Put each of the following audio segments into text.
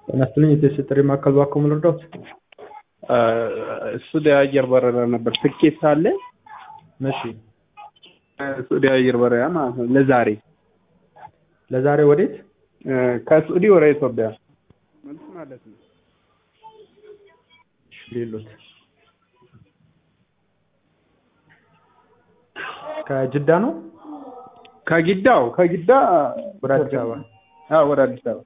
ጤና ይስጥልኝ የቴስት ጥሪ ማዕከል ባክዎ ምን ልርዳዎት? ሱዲ አየር በረራ ነበር ትኬት ሳለ እሺ ሱዲ አየር በረራ ማለት ነው ለዛሬ ለዛሬ ወዴት? ከሱዲ ወደ ኢትዮጵያ መልስ ማለት ነው። እሺ ሌሎት ከጅዳ ነው ከጊዳው ከጊዳ ወደ አዲስ አበባ አዎ ወደ አዲስ አበባ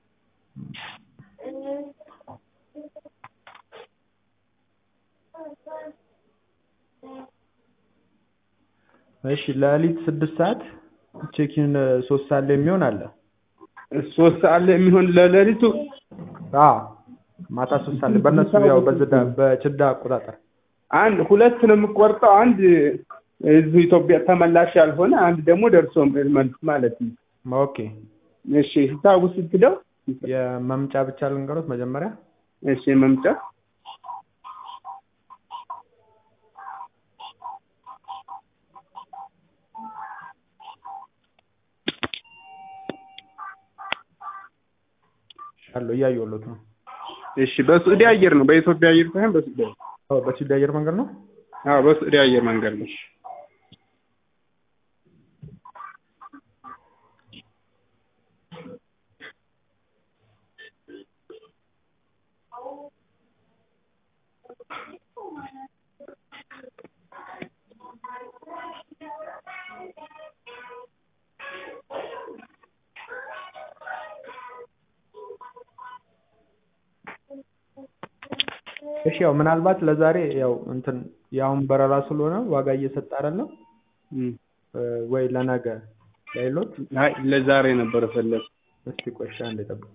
እሺ ለሊት ስድስት ሰዓት ቼኪን ሶስት ሰዓት ላይ የሚሆን አለ ሶስት ሰዓት ላይ የሚሆን ለሌሊቱ አዎ ማታ ሶስት ሰዓት ላይ በእነሱ ያው በዝዳ በጅዳ አቆጣጠር አንድ ሁለት ነው የምቆርጠው አንድ እዚሁ ኢትዮጵያ ተመላሽ ያልሆነ አንድ ደግሞ ደርሶ መልስ ማለት ነው ኦኬ እሺ ሂሳቡ ስንት ነው የመምጫ ብቻ ልንገሮት መጀመሪያ እሺ መምጫ አለው እያየሁሎት ነው እሺ በሱዲ አየር ነው በኢትዮጵያ አየር ሳይሆን በሱዲ አየር አዎ በጅዳ አየር መንገድ ነው አዎ በሱዲ አየር መንገድ ነው እሺ ያው ምናልባት ለዛሬ ያው እንትን የአሁን በረራ ስለሆነ ዋጋ እየሰጠ አይደለም ወይ ለነገ ላይሎት አይ ለዛሬ ነበር ፈለግ እስቲ ቆይ እሺ አንዴ ጠብቁ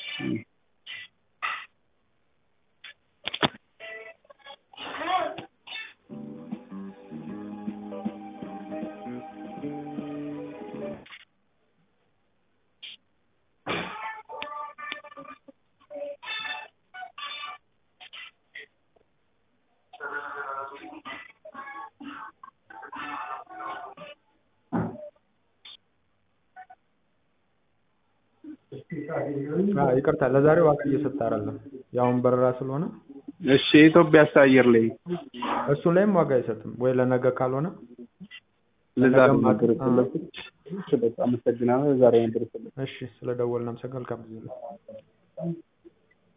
ይቅርታ ለዛሬ ዋጋ እየሰጠ አይደለም የአሁን በረራ ስለሆነ እሺ የኢትዮጵያ አየር ላይ እሱ ላይም ዋጋ አይሰጥም ወይ ለነገ ካልሆነ ለዛሬ ነበር የፈለኩት አመሰግናለሁ ዛሬ ነበር የፈለኩት እሺ ስለደወልን አመሰግናለሁ መልካም ጊዜ